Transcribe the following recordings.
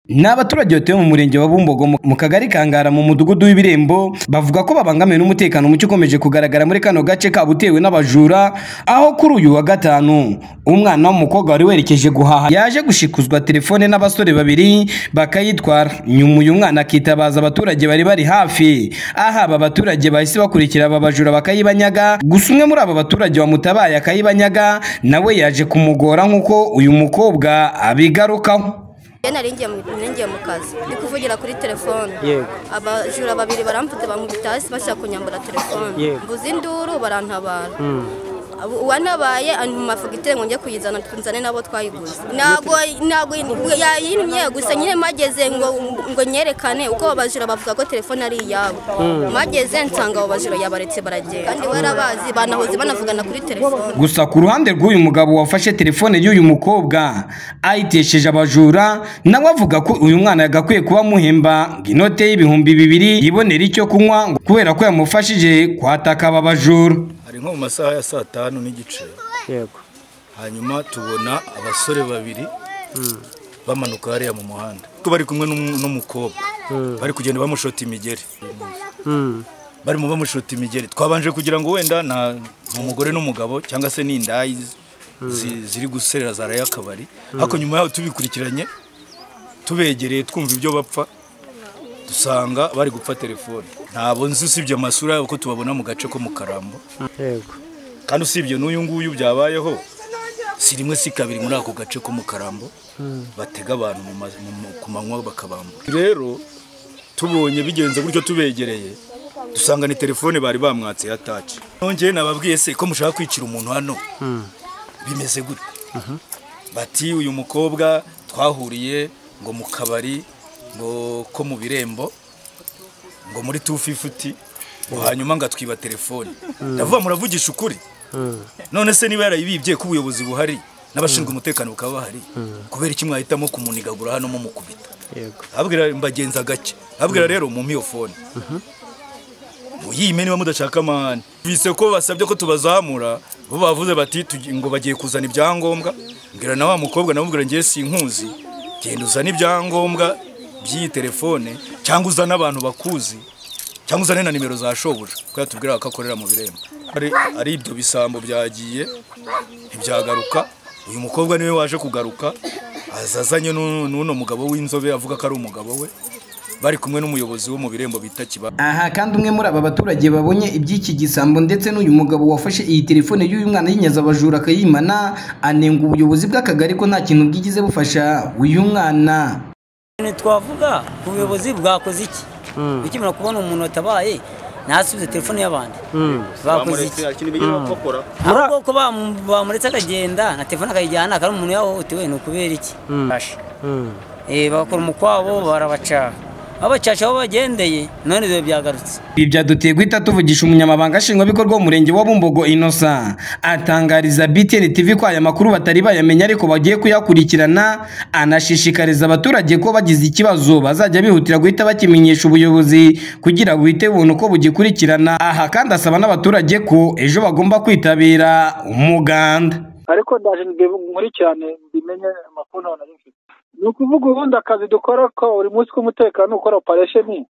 Ni abaturage batuye mu murenge wa Bumbogo mu kagari ka Ngara mu mudugudu w'Ibirembo bavuga ko babangamiwe n'umutekano muke ukomeje kugaragara muri kano gace kabo utewe n'abajura aho kuri uyu wa gatanu umwana w'umukobwa wari werekeje guhaha yaje gushikuzwa telefone n'abasore babiri bakayitwara nyuma uyu mwana akitabaza abaturage bari bari hafi aha aba baturage bahise bakurikira aba bajura bakayibanyaga gusa umwe muri aba baturage wamutabaye akayibanyaga nawe yaje kumugora nk'uko uyu mukobwa abigarukaho Njye nari ngiye mu- nari ngiye mu kazi ndi kuvugira kuri telefone Yego. abajura babiri baramfata bankubita hasi bashaka kunyambura telefone Yego. mbuza induru barantabara Abo- uwantabaye antuma fagitire ngo njye kuyizana nzane nabo twayiguze ntabwo ntabwo yayimye gusa nyine mageze ngo ngo nyerekane uko abo bajura bavuga ko telefone ari iyabo mageze nsanga abo bajura yabaretse baragenda kandi barabazi banahoze banavugana kuri telefone gusa ku ruhande rw'uyu mugabo wafashe telefone y'uyu mukobwa ayitesheje abajura nawe avuga ko uyu mwana yagakwiye kuba amuhemba ngo inote y'ibihumbi bibiri yibonera icyo kunywa ngo kubera ko yamufashije kwataka aba bajura hari nko mu masaha ya saa tanu n'igice yego hanyuma tubona abasore babiri bamanuka hariya mu muhanda ko bari kumwe n'um- n'umukobwa bari kugenda bamushota imigeri Mm. barimo bamushota imigeri twabanje kugira ngo wenda na ni umugore n'umugabo cyangwa se ni indayi zi- ziri guserera zaraye akabari ariko nyuma yaho tubikurikiranye tubegereye twumva ibyo bapfa dusanga bari gupfa telefone ntabwo nzi usibye amasura yabo ko tubabona mu gace ko mu karambo yego kandi usibye n'uyu nguyu byabayeho si rimwe si kabiri muri ako gace ko mu karambo batega abantu mu ma- mu- mu- ku manywa bakabambura rero tubonye bigenze gutyo tubegereye dusanga ni telefone bari bamwatse ya taci nongeye nababwiye se ko mushaka kwicira umuntu hano bimeze gute bati uyu mukobwa twahuriye ngo mu kabari ngo ko mu birembo ngo muri tufifuti ngo hanyuma ngo atwiba telefone ndavuga muravugisha ukuri none se niba yarayibibye ko ubuyobozi buhari n'abashinzwe umutekano bukaba bahari kubera iki mwahitamo kumunigagura hano mumukubita yego abwira mbagenza gake abwira rero mu miyofone muyime niba mudashaka amahane bise ko basabye ko tubazamura bo bavuze bati tugi- ngo bagiye kuzana ibyangombwa mbwira na wa mukobwa namubwira ngiye sinkuzi genda uzane ibyangombwa by'iyi telefone cyangwa uzane abantu bakuzi cyangwa uzane na nimero za shobuja kuko yatubwira ko akorera mu birembo ari, ari ibyo bisambo byagiye ntibyagaruka uyu mukobwa niwe waje kugaruka aza azanye n'u- n'uno mugabo w'inzobe avuga ko ari umugabo we bari kumwe n'umuyobozi wo mu birembo bita kiba aha kandi umwe muri aba baturage babonye iby'iki gisambo ndetse n'uyu mugabo wafashe iyi telefone y'uyu mwana yinyaza abajura akayimana anenga ubuyobozi bw'akagari ko nta kintu bwigize bufasha uyu mwana ntitwavuga ubuyobozi bwakoze iki ukimara kubona umuntu watabaye ntasubize telefone y'abandi bakoze iki ahubwo ko bam- bamuretse akagenda na telefone akayijyana akaba umuntu yahohotewe ni ukubera iki Basha. Eh, bakora umukwabo barabacaha babacaca aho bagendeye none ibyo byagarutse Ibi byaduteye guhita tuvugisha umunyamabanga nshingwabikorwa w'umurenge wa Bumbogo Innocent atangariza BTN TV ko aya makuru batari bayamenya ariko bagiye kuyakurikirana anashishikariza abaturage ko bagize ikibazo bazajya bihutira guhita bakimenyesha ubuyobozi kugira buhite bubona uko bugikurikirana aha kandi asaba n'abaturage ko ejo bagomba kwitabira umuganda ariko ndaje nkurikirane mbimenye amakuru ntabwo nari mfite ni ukuvuga ubundi akazi dukora ko buri munsi k'umutekano ukora operesheni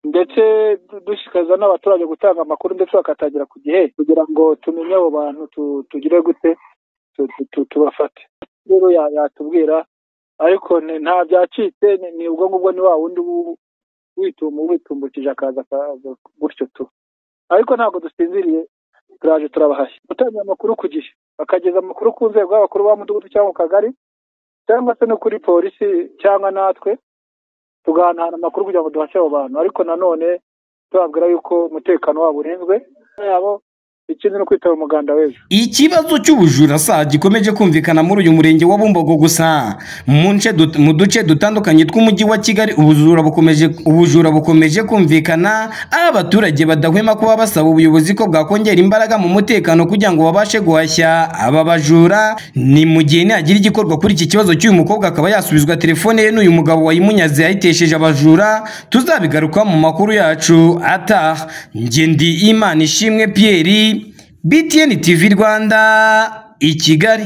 ndetse du- dushishikariza n'abaturage gutanga amakuru ndetse bakatangira ku gihe kugira ngo tumenye abo bantu tu- tugire gute tu- tu- tu- tubafate rero ya- yatubwira ariko ni- nta byacitse ni- ni ubwo ngubwo ni wa wundi wu- witumba witumbukije akaza akaza gutyo tu ariko ntabwo dusinziriye turaje turabahashye gutangira amakuru ku gihe bakageza amakuru ku nzego y'abakuru b'umudugudu cyangwa mu kagari cyangwa se no kuri polisi cyangwa natwe tugahanahana amakuru kugira ngo duhashe abo bantu ariko nanone tubabwira yuko umutekano wabo urinzwe yabo ikindi no kwitaba umuganda w'ejo Ikibazo cy'ubujura saa gikomeje kumvikana muri uyu murenge wa Bumbogo gusa mu nce dut- mu duce dutandukanye tw'umujyi wa Kigali ubujura bukomeje ubujura bukomeje kumvikana aho abaturage badahwema kuba basaba ubuyobozi ko bwakongera imbaraga mu mutekano kugira ngo babashe guhashya aba bajura ni mu gihe nihagira igikorwa kuri iki kibazo cy'uyu mukobwa akaba yasubizwa telefone ye n'uyu mugabo wayimunyaze yayitesheje abajura tuzabigaruka mu makuru yacu ataha ngendi Imana ishimwe Pierre BTN TV Rwanda i Kigali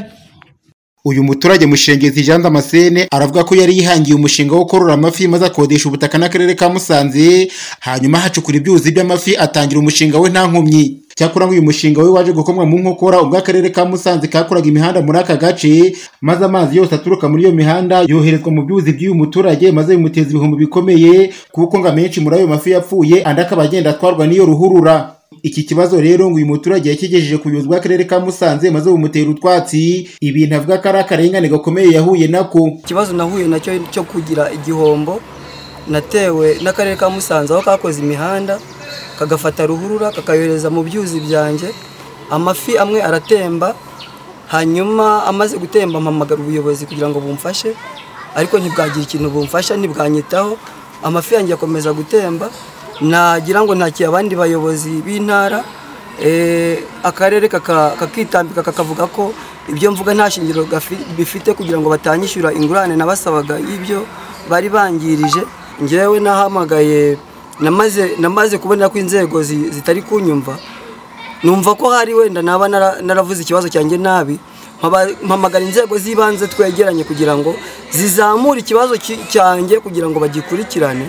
uyu muturage mushengezi jean damascene aravuga ko yari yihangiye umushinga wo korora amafi maze akodesha ubutaka n'akarere ka musanze hanyuma ahacukura ibyuzi by'amafi atangira umushinga we nta nkomyi cyakora ngo uyu mushinga we waje gukomwa mu nkokora ubwo akarere ka musanze kakoraga imihanda muri aka gace maze amazi yose aturuka muri iyo mihanda yoherezwa mu byuzi by'uyu muturage maze bimuteza ibihumbi bikomeye kuko ngo amenshi muri ayo mafi yapfuye andi akaba agenda atwarwa n'iyo ruhurura iki kibazo rero ngo uyu muturage yakigejeje ku buyobozi bw'akarere ka musanze maze bumutera utwatsi ibintu avuga ko ari akarengane gakomeye yahuye nako ikibazo nahuye nacyo cyo kugira igihombo natewe n'akarere ka musanze aho kakoze imihanda kagafata ruhurura kakayohereza mu byuzi byanjye amafi amwe aratemba hanyuma amaze gutemba mpamagara ubuyobozi kugira ngo bumfashe ariko ntibwagira ikintu bumfasha ntibwanyitaho amafi yanjye akomeza gutemba nagira ngo ntakiye abandi bayobozi b'intara eh, akarere kaka- kakitambika kakavuga ko ibyo mvuga nta shingiro gafi- bifite kugira ngo batanyishyura ingurane nabasabaga y'ibyo bari bangirije ngewe nahamagaye namaze namaze kubona ko inzego zi- zitari kunyumva numva ko hari wenda naba nara- naravuze ikibazo cyanjye nabi Mpaba- mpamagara inzego z'ibanze twegeranye kugira ngo zizamure ikibazo ki- cyanjye kugira ngo bagikurikirane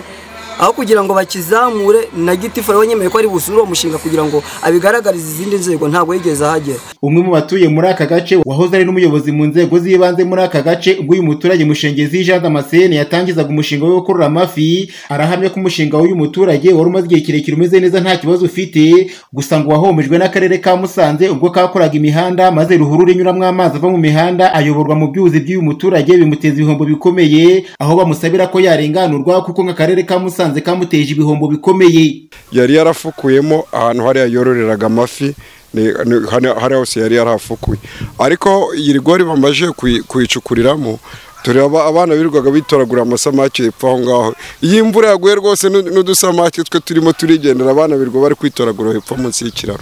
aho kugira ngo bakizamure na gitifu ariwe nyemeye ko ari busure uwo mushinga kugira ngo abigaragarize izindi nzego ntabwo yigeze ahagera umwe mu batuye muri aka gace wahoze ari n'umuyobozi mu nzego z'ibanze muri aka gace ubwo uyu muturage mushengezi jean damascene yatangizaga umushinga we wo korora amafi arahamya ko umushinga w'uyu muturage wari umaze igihe kirekire umeze neza nta kibazo ufite gusa ngo wahomejwe n'akarere ka musanze ubwo kakoraga imihanda maze ruhurura inyuramo amazi ava mu mihanda ayoborwa mu byuzi by'uyu muturage bimuteza ibihombo bikomeye aho bamusabira ko yarenganurwa kuko nk'akarere ka musanze kamuteje ibihombo bikomeye yari yarafukuyemo ahantu hariya yororeraga amafi ni- ni- hano- hariya hose yari yarahafukuye ariko iyi rigori bamajije kuyi- kuyicukuriramo tureba abana birirwaga bitoragura amasamake hepfo aho ngaho iyo imvura yaguye rwose n'u- n'udusamake twe turimo turigendera abana birirwa bari kwitoragura hepfo munsi y'ikiraro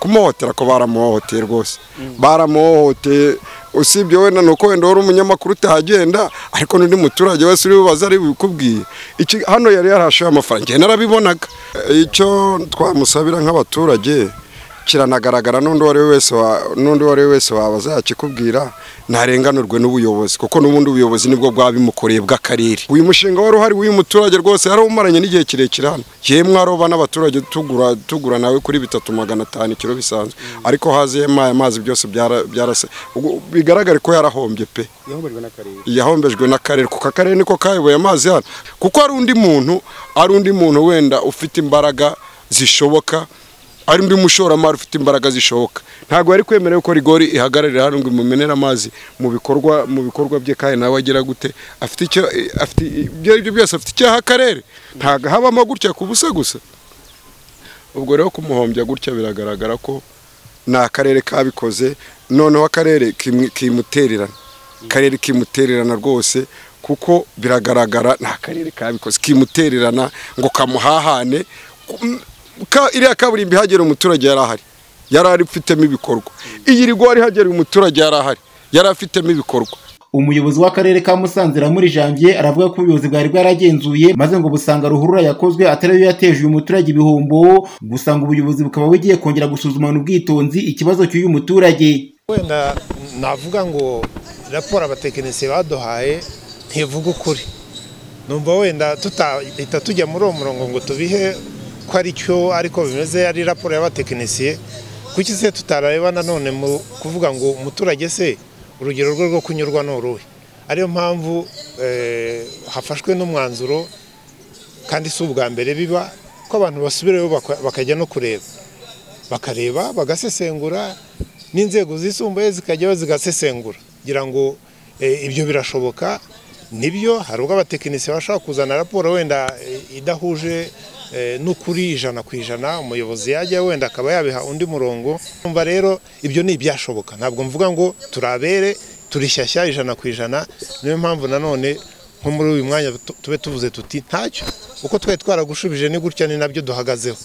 kumuhotera ko baramuhohoteye rwose baramuhohoteye usibye wenda ni uko wenda wari umunyamakuru utahagenda ariko n'undi muturage wese uri bubaze ari bubikubwiye Iki- hano yari yarahashoye amafaranga njye narabibonaga E, icyo twamusabira nk'abaturage kiranagaragara n'undi uwo ari we wese wa- n'undi uwo ari we wese waba azakikubwira ntarenganurwe n'ubuyobozi kuko n'ubundi ubuyobozi nibwo bwabimukoreye bw'akarere uyu mushinga wari uhari w'uyu muturage rwose yari umaranye n'igihe kirekire hano yemwe aroba n'abaturage tugura tugura nawe kuri bitatu magana atanu ikiro bisanzwe ariko haziyemo aya mazi byose byara- byarase ubwo bigaragare ko yarahombye pe yahombejwe n'akarere kuko akarere niko kayoboye amazi hano kuko hari undi muntu ari undi muntu wenda ufite imbaraga zishoboka ari undi mushoramari ufite imbaraga zishoboka ntabwo yari kwemerewe ko rigori ihagararira hano ngo imumenere amazi mu bikorwa mu bikorwa bye kandi nawe agira gute afite icyo afite ibyo aribyo byose afite icyaha akarere ntabwo habamo gutya ku busa gusa ubwo rero kumuhombya gutya biragaragara ko ni akarere kabikoze noneho akarere kimwe- kimutererana akarere kimutererana rwose kuko biragaragara ni akarere kabikoze kimutererana ngo kamuhahane Ku- ka- iriya kaburimbo ihagera umuturage yari ahari yari ari ifitemo ibikorwa iyi rigwari ihagera umuturage yari ahari yari afitemo ibikorwa umuyobozi w'akarere ka musanze muri janvier aravuga ko ubuyobozi bwari bwaragenzuye maze ngo busanga ruhurura yakozwe atari yo yateje uyu muturage ibihombo gusa ngo ubuyobozi bukaba bugiye kongera gusuzumana ubwitonzi ikibazo cy'uyu muturage wenda navuga ngo raporo abatekinisiye baduhaye ntivuga ukuri numva wenda tutahita tujya muri uwo murongo ngo tubihe ko ari cyo ariko bimeze ari raporo y'abatekinisiye kuki se tutarareba nanone mu kuvuga ngo umuturage se urugero rwe rwo kunyurwa ni uruhe ariyo mpamvu eh, hafashwe n'umwanzuro kandi si ubwa mbere biba ko abantu basubirayo baka- bakajya no kureba bakareba bagasesengura n'inzego zisumbuye zikajyaho zigasesengura kugira ngo eh, ibyo birashoboka nibyo hari ubwo abatekinisiye bashobora kuzana raporo wenda eh, idahuje eh, n'ukuri ijana ku ijana umuyobozi yajya wenda akaba yabiha undi murongo umva rero ibyo ni ibyashoboka ntabwo mvuga ngo turabere turishyashya ijana ku ijana niyo mpamvu nanone nko muri uyu mwanya tu- tube tuvuze tuti ntacyo uko twari twaragushubije ni gutya ni nabyo duhagazeho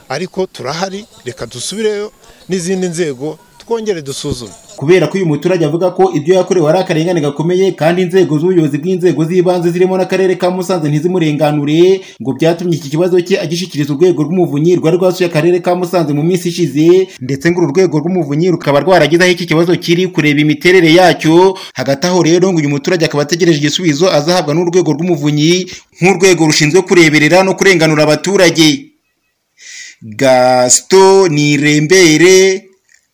ariko turahari reka dusubireyo n'izindi nzego twongere dusuzume kubera ko uyu muturage avuga ko ibyo yakorewe ari akarengane gakomeye kandi inzego z'ubuyobozi bw'inzego z'ibanze zirimo n'akarere ka musanze ntizimurenganure ngo byatumye iki kibazo cye agishikiriza urwego rw'umuvunyi rwari rwasuye akarere ka musanze mu minsi ishize ndetse ngo uru rwego rw'umuvunyi rukaba rwaragize aho iki kibazo kiri kureba imiterere yacyo hagati aho rero ngo uyu muturage akaba ategereje igisubizo azahabwa n'urwego rw'umuvunyi nk'urwego rushinzwe kureberera no kurenganura abaturage gasito nirembere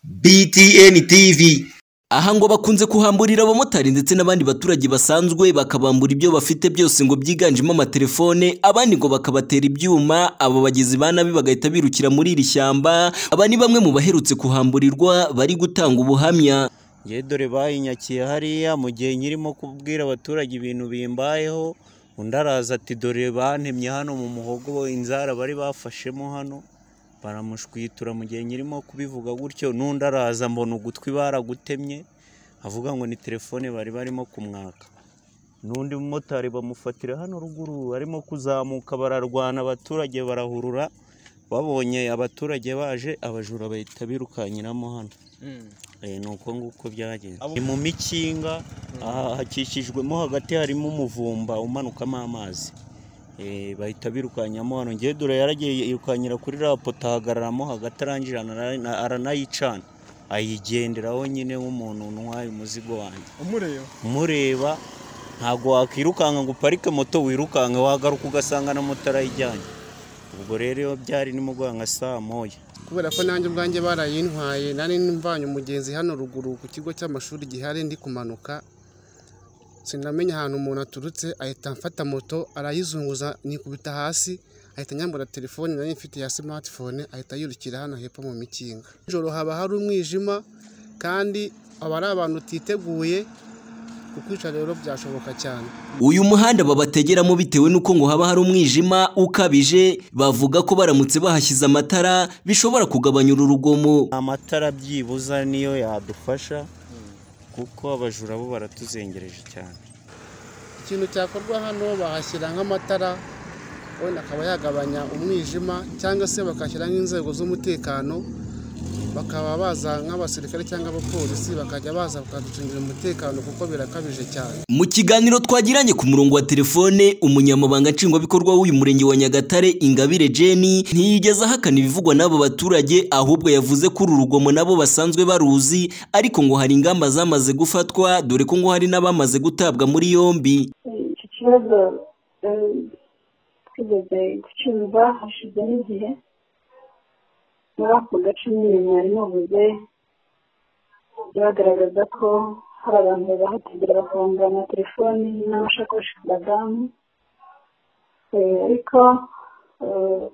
btn tv aha ngo bakunze kuhamburira abamotari ndetse n'abandi baturage basanzwe bakabambura ibyo bafite byose ngo byiganjemo amatelefone abandi ngo bakabatera ibyuma aba bagizi ba nabi bagahita birukira muri iri shyamba aba ni bamwe mu baherutse kuhamburirwa bari gutanga ubuhamya ngewe dore bayinyakiye hariya mu gihe nyirimo kubwira abaturage ibintu bimbayeho undi araza ati dore bantemye hano mu muhogo inzara bari bafashemo hano baramushwitura mu gihe nyirimo kubivuga gutyo n'undi araza mbona ugutwi baragutemye avuga ngo ni telefone bari barimo kumwaka n'undi mumotari bamufatira hano ruguru barimo kuzamuka bararwana abaturage barahurura babonye abaturage baje abajura bahita birukankiramo hano Eh, ni uko nguko byagenze ni mu mikinga aha hakikijwemo hagati harimo umuvumba umanukamo amazi Eh, bahita birukankamo hano ngewe dore yaragiye yirukankira kuri rapota ahagararamo hagati arangije arana- aranayicana ayigenderaho nyine nk'umuntu ntwaye umuzigo wanjye umureba umureba ntabwo wakwirukanka ngo uparike moto wirukanka wagaruka ugasanga na moto arayijyanye ubwo rero iyo byari nimugoroba nka saa moya kubera ko nanjye ubwanjye barayintwaye nari mvanye umugenzi hano ruguru ku kigo cy'amashuri gihari ndi kumanuka sinamenya ahantu umuntu aturutse ahita amfata moto arayizunguza nikubita hasi ahita anyambura telefone nari mfite ya smartphone ahita yirukira hano hepfo mu mikinga nijoro haba hari umwijima kandi aba ari abantu utiteguye kukwica rero byashoboka cyane uyu muhanda babategeramo bitewe n'uko ngo haba hari umwijima ukabije bavuga ko baramutse bahashyize amatara bishobora kugabanya uru rugomo amatara byibuza niyo yadufasha kuko abajura bo baratuzengereje cyane ikintu cyakorwa hano bahashyira nk'amatara wenda akaba yagabanya umwijima cyangwa se bakashyira nk'inzego z'umutekano bakaba baza nk'abasirikare cyangwa abapolisi bakajya baza bakaducungira umutekano kuko birakabije cyane mu kiganiro twagiranye ku murongo wa telefone umunyamabanga nshingwabikorwa w'uyu murenge wa nyagatare ingabire jeni ntiyigeze ahakana ibivugwa n'abo baturage ahubwo yavuze ko uru rugomo nabo basanzwe baruzi ariko ngo hari ingamba zamaze gufatwa dore ko ngo hari n'abamaze gutabwa muri yombi iki kibazo eh, twigeze gucyumva hashize n'igihe muri ako gace nyine mwari muvuze byagaragaza ko hari abantu bahategera bafunga amatelefoni n'amashakoshi ku badamu Eh, ariko eh,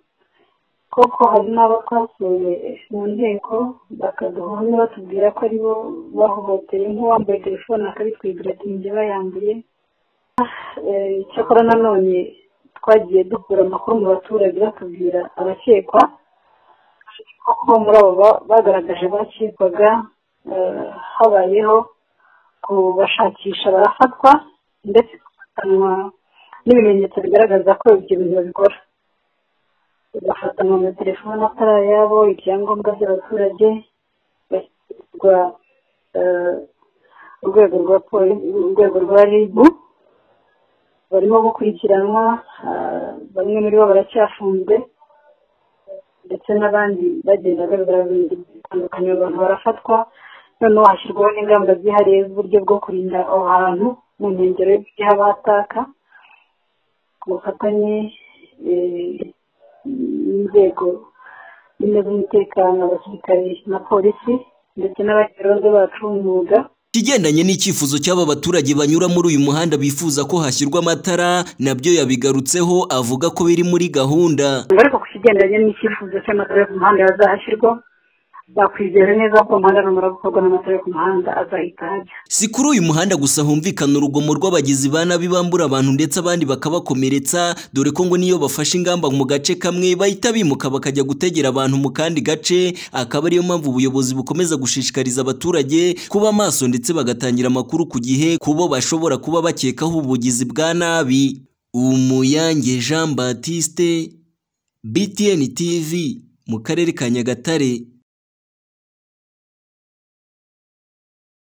koko hari n'abo twasuye mu nteko bakaduhumye batubwira ko ari bo bahohoteye nk'uwambaye telefone akabitwibwira ati njye bayambuye Eh, icyakora nanone twagiye dukura amakuru mu baturage batubwira abakekwa kuko muri abo ba- bagaragaje bakekwaga eh, habayeho kubashakisha barafatwa ndetse bagafatanwa n'ibimenyetso bigaragaza ko ibyo bintu babikora bagafatanwa na telefone atari ayabo ibyangombwa by'abaturage bashyirwa eh, urwego rwa polisi urwego rwa ribu barimo gukurikiranwa ah, bamwe muri bo baracyafunzwe ndetse n'abandi bagenda bagaragara mu bintu bitandukanye abantu barafatwa noneho hashyirwaho n'ingamba zihariye z'uburyo bwo kurinda aho hantu mu nkengero y'abataka ku bufatanye eh, n'inzego zimwe z'umutekano abasirikare na polisi ndetse n'abagironde bacu umwuga ikigendanye n'icyifuzo cy'aba baturage banyura muri uyu muhanda bifuza ko hashyirwa amatara nabyo yabigarutseho avuga ko biri muri gahunda ariko ku kigendanye n'icyifuzo cy'amatara yo ku muhanda yazahashyirwa bakwizera neza ko umuhanda numara gukorwa n'amatara yo ku muhanda azahita hajya si kuri uyu muhanda gusa humvikana urugomo rw'abagizi ba nabi bambura abantu ndetse abandi bakabakomeretsa dore ko ngo niyo bafashe ingamba mu gace kamwe bahita bimuka bakajya gutegera abantu mu kandi gace akaba ariyo mpamvu ubuyobozi bukomeza gushishikariza abaturage kuba maso ndetse bagatangira amakuru ku gihe kubo bashobora kuba bakekaho ubugizi bwa nabi umuyange jean batiste btn tv mu karere ka nyagatare